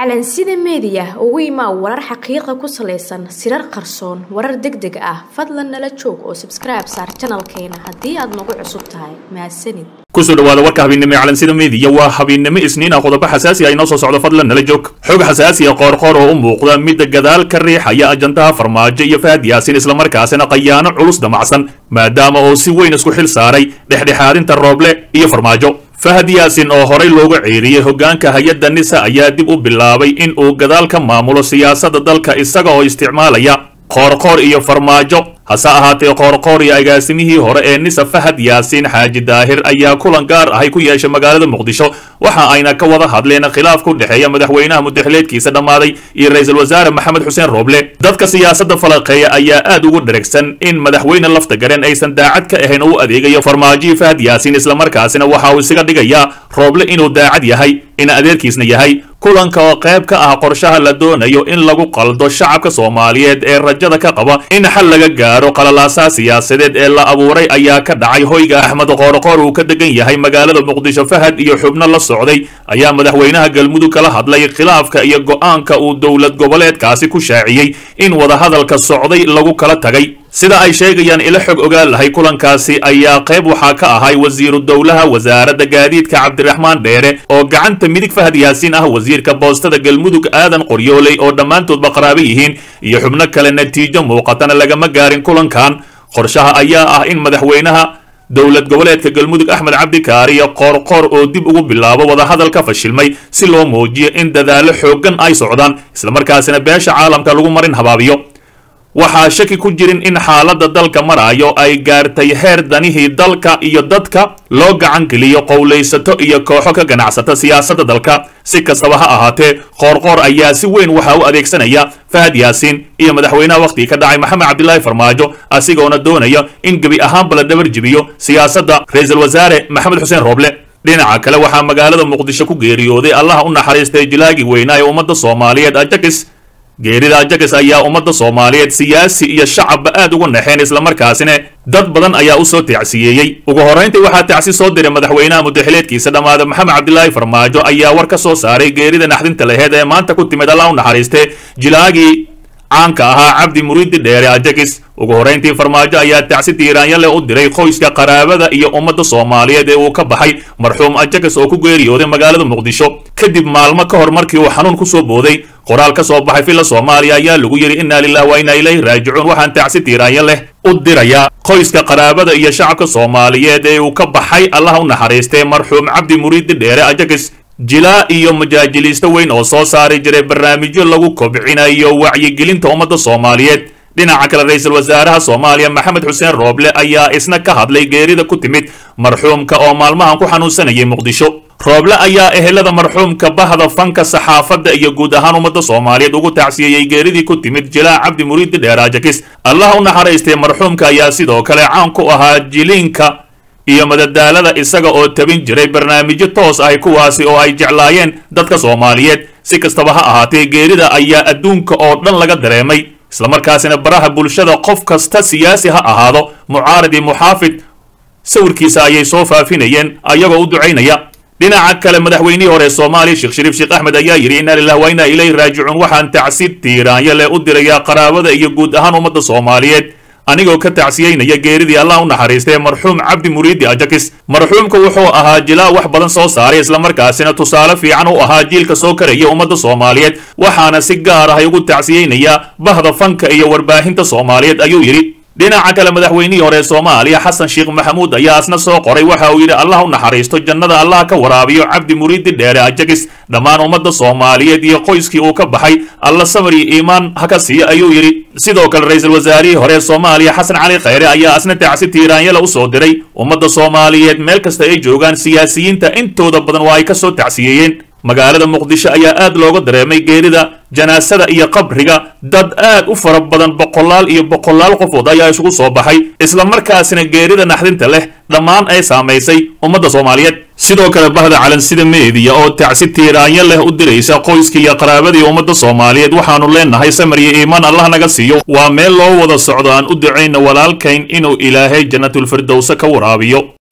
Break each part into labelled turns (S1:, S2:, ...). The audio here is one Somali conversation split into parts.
S1: calansida meediya ugu imaa warar xaqiiqa ku salaysan sirar qarsoon warar deg deg ah fadlan nala joog oo sabskribe saar janalkeena haddii aad nagu cusub tahay mahadsanid
S2: kusoo dhawaada warka habeennimo ee calansida meediya waa habeennimo isniin ah qodobo xasaasi ah inoo soo socdo fadlan nala joog xog xasaasi ah qoorqoor oo u muuqda midda gadaal ka riixaya ajandaha farmaajo iyo fahad yaasin islamarkaasina qayaano culus damacsan maadaama oo si weyn isku xil saaray dhexdhexaadinta rooble iyo farmaajo fahad yaasin oo horay looga ceeriyey hoggaanka hay-adda nisa ayaa dib u bilaabay in uu gadaal ka maamulo siyaasadda dalka isaga oo isticmaalaya qoorqoor iyo farmaajo hase ahaatee qoorqoor iyo agaasimihii hore ee nisa fahad yaasiin xaaji daahir ayaa kulan gaar ahay ku yeeshay magaalada muqdisho waxa ayna ka wada hadleen khilaaf ku dhexeeya madaxweynaha mudaxileedkiisa dhammaaday iyo ra-iisul wasaare maxamed xuseen rooble dadka siyaasadda falaqeeya ayaa aad ugu dheragsan in madaxweyne lafta garen aysan daacad ka ahayn oo u adeegayo farmaajihii fahad yaasiin islamarkaasina waxa uu isaga dhigayaa rooble inuu daacad yahay ina adeerkiisna yahay kulanka oo qayb ka ah qorshaha la doonayo in lagu qaldo shacabka soomaaliyeed ee rajada ka qaba in xal laga gaaro qalalaasaha siyaasadeed ee la abuuray ayaa ka dhacay hoyga axmed qoorqoor uu ka degan yahay magaalada muqdisho fahad iyo xubno la socday ayaa madaxweynaha galmudug kala hadlay khilaafka iyo go'aanka uu dowlad goboleedkaasi ku shaaciyey in wadahadalka socday lagu kala tagay sida ay sheegayaan ila xog ogaal lahay kulankaasi ayaa qayb waxaa ka ahay wasiiru dowlaha wasaaradda gaadiidka cabdiraxmaan dheere oo gacanta midig fahad yaasiin ah wasiirka boostada galmudug aadan qoryooley oo dhammaantoodba qaraabo yihiin iyo xubno kale natiijo muuqatana lagama gaarin kulankan qorshaha ayaa ah in madaxweynaha dowlad goboleedka galmudug axmed cabdikaariyo qoorqoor oo dib ugu bilaabo wadahadal ka fashilmay si loo muujiyo in dadaallo xooggan ay socdaan islamarkaasina beesha caalamka lagu marin habaabiyo waxaa shaki ku jirin in xaaladda dalka maraayo ay gaartay heer danihii dalka iyo dadka loo gacan geliyo qowlaysato iyo kooxo ka ganacsata siyaasadda dalka si kastaba ha ahaatee qoorqoor ayaa si weyn waxa u adeegsanaya fahad yaasiin iyo madaxweynaha wakhtigii ka dhacay maxamed cabdilaahi farmaajo asigoona doonaya in gebi ahaanba la dhabar jibiyo siyaasadda ra-iisul wasaare maxamed xuseen rooble dhinaca kale waxaa magaalada muqdisho ku geeriyooday allaha u naxariistay jilaagii weynaa ee ummadda soomaaliyeed ajakis geerida ajakis ayaa ummadda soomaaliyeed siyaasi iyo shacabba aad ugu naxeen islamarkaasina dad badan ayaa u soo tacsiyeeyey ugu horrayntii waxaa tacsi soo diray madaxweynaha mudaxileedkiisa dhammaada maxamed cabdilaahi farmaajo ayaa war ka soo saaray geerida naxdinta laheed ee maanta ku timid allah u naxariistee jilaagii caanka ahaa cabdi muriidi dheere ajakis ugu horrayntii farmaajo ayaa tacsi tiiraanyale u diray qoyska qaraabada iyo ummadda soomaaliyeed ee uu ka baxay marxuum ajakis oo ku geeriyooday magaalada muqdisho kadib maalmo ka hor markii uu xanuun ku soo booday qoraal ka soo baxay filla soomaaliya ayaa lagu yidhi inna lilah wa inna ilayhi raajicuun waxaan tacsi tiiraanya leh u dirayaa qoyska qaraabada iyo shacabka soomaaliyeed ee uu ka baxay allah u naxariistee marxuum cabdi muriidi dheere ajakis jilaa iyo majaajiliisto weyn oo soo saari jiray barnaamijyo lagu kobcinayo wacyigelinta ummadda soomaaliyeed dhinaca kale ra-iisul wasaaraha soomaaliya maxamed xuseen rooble ayaa isna ka hadlay geerida ku timid marxuumka oo maalmahan ku xanuunsanayay muqdisho rooble ayaa ehelada marxuumka bahda fanka saxaafadda iyo guud ahaan ummadda soomaaliyeed ugu tacsiyeeyey geeridii ku timid jilaa cabdi muriidi dheeraajakis allah u naxariistay marxuumka ayaa sidoo kale caan ku ahaa jiliinka iyo madadaalada isaga oo tabin jiray barnaamijyo toos ahy kuwaasi oo ay jeclaayeen dadka soomaaliyeed si kastaba ha ahaatee geerida ayaa adduunka oo dhan laga dareemay islamarkaasina baraha bulshada qof kasta siyaasi ha ahaado mucaarad iyo muxaafid sawirkiisa ayay soo faafinayeen ayagoo u ducaynaya dhinaca kale madaxweynihii hore soomaaliya sheekh shariif sheekh axmed ayaa yidhi inna lilah wa inna ilayhi raajicuun waxaan tacsi tiiraanyo leh u dirayaa qaraabada iyo guud ahaan ummadda soomaaliyeed anigoo ka tacsiyeynaya geeridii allah u naxariistay marxuum cabdi muriidi ajakis marxuumka wuxuu ahaa jilaa wax badan soo saaray islamarkaasina tusaale fiican u ahaa jiilka soo karaya ummadda soomaaliyeed waxaana si gaar ahay ugu tacsiyeynayaa bahda fanka iyo warbaahinta soomaaliyeed ayuu yidhi dhinaca kale madaxweynihii hore soomaaliya xasan sheekh maxamuud ayaa isna soo qoray waxa uu yidhi allah u naxariisto jannada allah ka waraabiyo cabdi muriidi dheere ajakis dhammaan ummadda soomaaliyeed iyo qoyskii uu ka baxay alla samar iyo iimaan ha ka siiyo ayuu yidhi sidoo kale ra-iisul wasaarihii hore soomaaliya xasan cali khayre ayaa isna tacsi tiiraanyala u soo diray ummadda soomaaliyeed meel kasta ay joogaan siyaasiyiinta intooda badan waa ay ka soo tacsiyeeyeen magaalada muqdisho ayaa aad looga dareemay geerida janaasada iyo qabriga dad aad u fara badan boqolaal iyo boqolaal qofood ayaa isugu soo baxay islamarkaasina geerida naxdinta leh dhammaan ay saamaysay ummadda soomaaliyeed sidoo kale bahda calansida meediya oo tacsi tiiraanyo leh u diraysa qoyska iyo qaraabadii ummadda soomaaliyeed waxaanu leenahay samar iyo iimaan allah naga siiyo waa meel loo wada socdo aan u ducayna walaalkayn inuu ilaahay jannatulfirdowse ka waraabiyo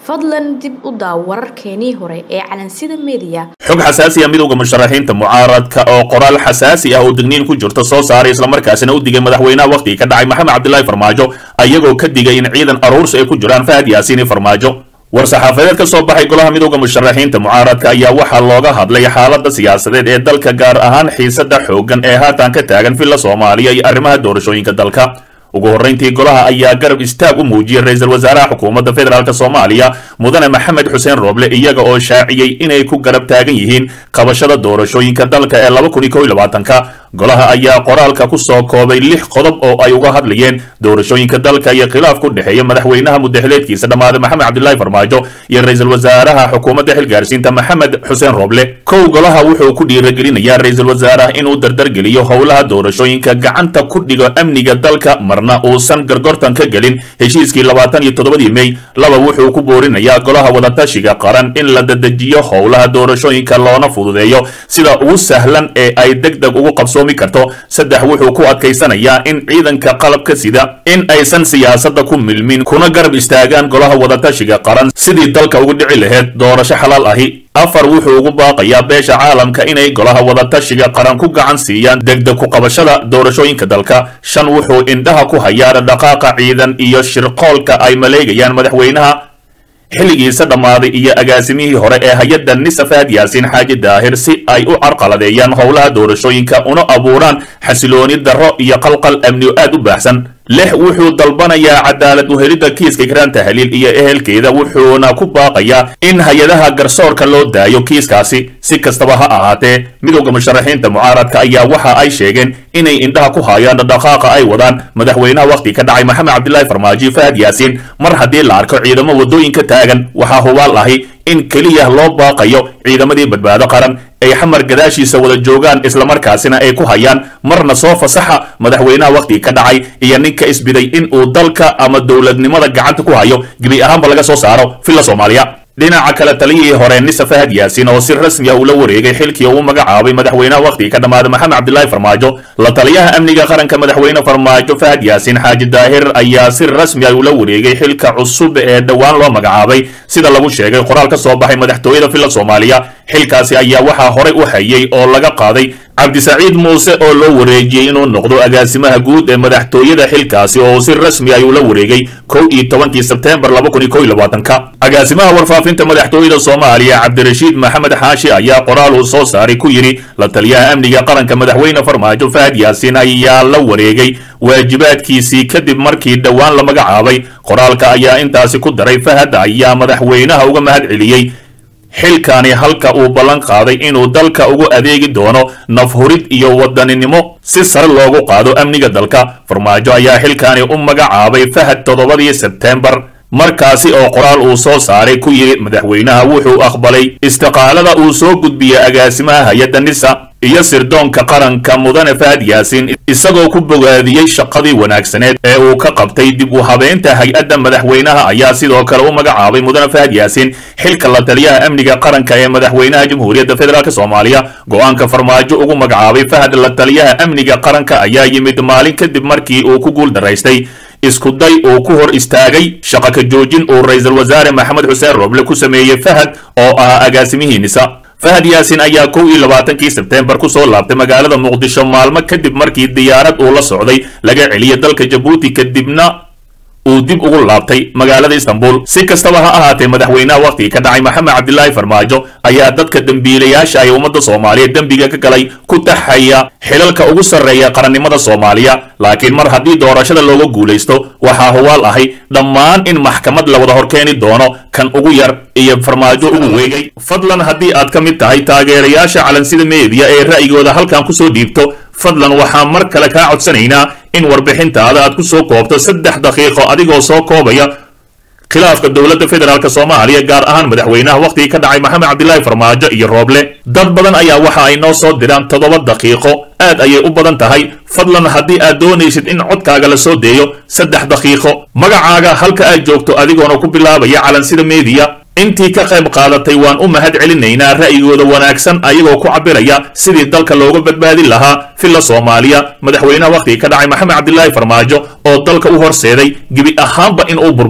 S1: fadlan dib u daaw wararkeenii hore ee calansida meediya
S2: xog xasaasi ah midowda musharaxiinta mucaaradka oo qoraal xasaasi ah oo digniin ku jirta soo saaray islamarkaasina u digay madaxweynaha wakhtigii ka dhacay maxamed cabdilaahi farmaajo ayagoo ka digay in ciidan aruursi ay ku jiraan fahad yaasiini farmaajo war-saxaafadeed ka soo baxay golaha midowda musharaxiinta mucaaradka ayaa waxaa looga hadlay xaaladda siyaasadeed ee dalka gaar ahaan xiisada xooggan ee haatan ka taagan villa soomaaliya iyo arrimaha doorashooyinka dalka ugu horrayntii golaha ayaa garab istaag u muujiyey ra-iisul wasaaraha xukuumadda federaalk soomaaliya mudane maxamed xuseen rooble iyaga oo shaaciyey inay ku garab taagan yihiin qabashada doorashooyinka dalka ee laba kun iyo kow iyo labaatanka golaha ayaa qoraalka ku soo koobay lix qodob oo ay uga hadlayeen doorashooyinka dalka iyo khilaaf ku dhexeeya madaxweynaha mudaxileedkiisa dhammaaday maxamed cabdilaahi farmaajo iyo ra-iisul wasaaraha xukuumadda xilgaarsiinta maxamed xuseen rooble kow golaha wuxuu ku dhiiragelinayaa ra-iisul wasaaraha inuu dardargeliyo howlaha doorashooyinka gacanta ku dhigo amniga dalka marna uusan gargortan ka gelin heshiiskii labaatan iyo toddobadii mey laba wuxuu ku boorinayaa golaha wadatashiga qaran in la dadejiyo howlaha doorashooyinka loona fududeeyo sida ugu sahlan ee ay deg deg ugu qabso karto saddex wuxuu ku adkaysanayaa in ciidanka qalabka sida in aysan siyaasadda ku milmin kuna garab istaagaan golaha wadatashiga qaran sidii dalka ugu dhici laheyd doorasho xalaal ahi afar wuxuu ugu baaqayaa beesha caalamka inay golaha wadatashiga qaran ku gacan siiyaan degdeg ku qabashada doorashooyinka dalka shan wuxuu indhaha ku hayaa dhaqaaqa ciidan iyo shirqoolka ay maleegayaan madaxweynaha xilligiisa dhammaaday iyo agaasimihii hore ee hay-adda nisa fahad yaasiin xaaji daahir si ay u carqaladeeyaan howlaha doorashooyinka una abuuraan xasilooni darro iyo qalqal amni oo aad u baahsan lix wuxuu dalbanayaa cadaalad uhelidda kiiska ikraan tahliil iyo ehelkeeda wuxuuna ku baaqayaa in hay-adaha garsoorka loo daayo kiiskaasi si kastaba ha ahaatee midowda musharaxiinta mucaaradka ayaa waxa ay sheegeen inay indhaha ku haayaan dhaqaaqa ay wadaan madaxweynaha wakhti ka dhacay maxamed cabdilaahi farmaajo fahad yaasiin mar haddii la arko ciidamo waddooyinka taagan waxaa hubaal ahi in keliya loo baaqayo ciidamadii badbaado qaran ay xamar gadaashiisa wada joogaan islamarkaasina ay ku hayaan marna soo fasaxa madaxweynaha wakhtiga ka dhacay iyo ninka isbiday in uu dalka ama dowladnimada gacanta ku hayo gebi ahaanba laga soo saaro villa soomaaliya dhinaca kale taliyihii hore nisa fahad yaasiin oo si rasmi ah ula wareegay xilkii uu magacaabay madaxweynaha wakhtiga ka dhammaaday maxamed cabdilaahi farmaajo la taliyaha amniga qaranka madaxweyne farmaajo fahad yaasiin xaaji daahir ayaa si rasmi ah ula wareegay xilka cusub ee dhowaan loo magacaabay sida lagu sheegay qoraal ka soo baxay madaxtooyada villa soomaaliya xilkaasi ayaa waxaa horey u hayay oo laga qaaday cabdisaciid muuse oo loo wareejiyey inuu noqdo agaasimaha guud ee madaxtooyada xilkaasi oo si rasmi ah ula wareegay kow iyo tobankii sebteembar laba kun iyo kow iyo labaatanka agaasimaha warfaafinta madaxtooyada soomaaliya cabdirashiid maxamed xaashi ayaa qoraal uu soo saaray ku yidhi la taliyaha amniga qaranka madaxweyne farmaajo fahad yaasiin ayaa la wareegay waajibaadkiisii kadib markii dhowaan la magacaabay qoraalka ayaa intaasi ku daray fahad ayaa madaxweynaha uga mahad celiyey xilkani halka uu ballan qaaday inuu dalka ugu adeegi doono nafhurid iyo wadaninimo si sare loogu qaado amniga dalka farmaajo ayaa xilkani u magacaabay fahad toddobadii sebteembar markaasi oo qoraal uu soo saaray ku yidhi madaxweynaha wuxuu aqbalay istiqaalada uu soo gudbiyey agaasimaha hay-adda nisa iyo sirdoonka qaranka mudane fahad yaasiin isagoo ku bogaadiyey shaqadii wanaagsaneed ee uu ka qabtay dib u habeynta hay-adda madaxweynaha ayaa sidoo kale u magacaabay mudane fahad yaasiin xilka la taliyaha amniga qaranka ee madaxweynaha jamhuuriyadda federaalk soomaaliya go-aanka farmaajo ugu magacaabay fahad la taliyaha amniga qaranka ayaa yimid maalin kadib markii uu ku guul daraystay isku day uu ku hor istaagay shaqa ka joojin uu ra-iisul wasaare maxamed xuseen rooble ku sameeyey fahad oo ahaa agaasimihii nisa fahad yaasiin ayaa kow iyo labaatankii sebteembar ku soo laabtay magaalada muqdisho maalmo kadib markii diyaarad uu la socday laga celiyay dalka jabuuti kadibna uu dib ugu laabtay magaalada istanbul si kastaba ha ahaatee madaxweynaha wakhtigii ka dhacay maxamed cabdilaahi farmaajo ayaa dadka dembiilayaasha ay ummadda soomaaliyeed dembiga ka galay ku taxaya xilalka ugu sarreeya qarannimada soomaaliya laakiin mar haddii doorashada looga guulaysto waxaa hubaal ahay dhammaan in maxkamad la wada horkeeni doono kan ugu yar iyo farmaajo ugu weegay fadlan haddii aad ka mid tahay taageerayaasha calansida meediya ee ra'yigooda halkan kusoo dhiibto fadlan waxaan mar kale kaa codsanaynaa in warbixintaada aad ku soo koobto saddex daqiiqo adigoo soo koobaya khilaafka dowladda federaalk soomaaliya gaar ahaan madaxweynaha wakhtigii ka dhacay maxamed cabdilaahi farmaajo iyo rooble dad badan ayaa waxa ay noo soo diraan toddoba daqiiqo aad ayay u badan tahay fadlan haddii aad doonaysid in codkaaga la soo deeyo saddex daqiiqo magacaaga halka aad joogto adigoona ku bilaabaya calansida meediya intii ka qayb qaadatay waan u mahad celinaynaa ra'yigooda wanaagsan ayagoo ku cabiraya sidii dalka looga badbaadin lahaa filla soomaaliya madaxweynaha wakhtigii ka dhacay maxamed cabdilaahi farmaajo oo dalka u horseeday gebi ahaanba in uu burburo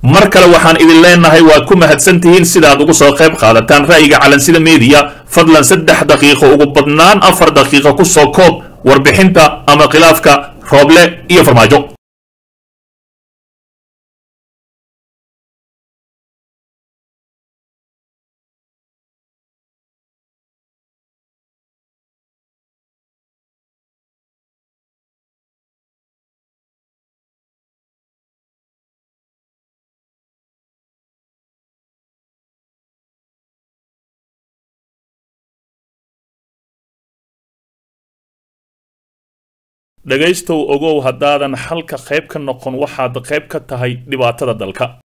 S2: mar kale waxaan idin leenahay waad ku mahadsantihiin sidaad ugu soo qayb qaadataan ra'yiga calansida meediya fadlan saddex daqiiqo ugu badnaan afar daqiiqo ku soo koob warbixinta ama khilaafka rooble iyo farmaajo dhegaystow ogow haddaadan xalka qayb ka noqon waxaad qayb ka tahay dhibaatada dalka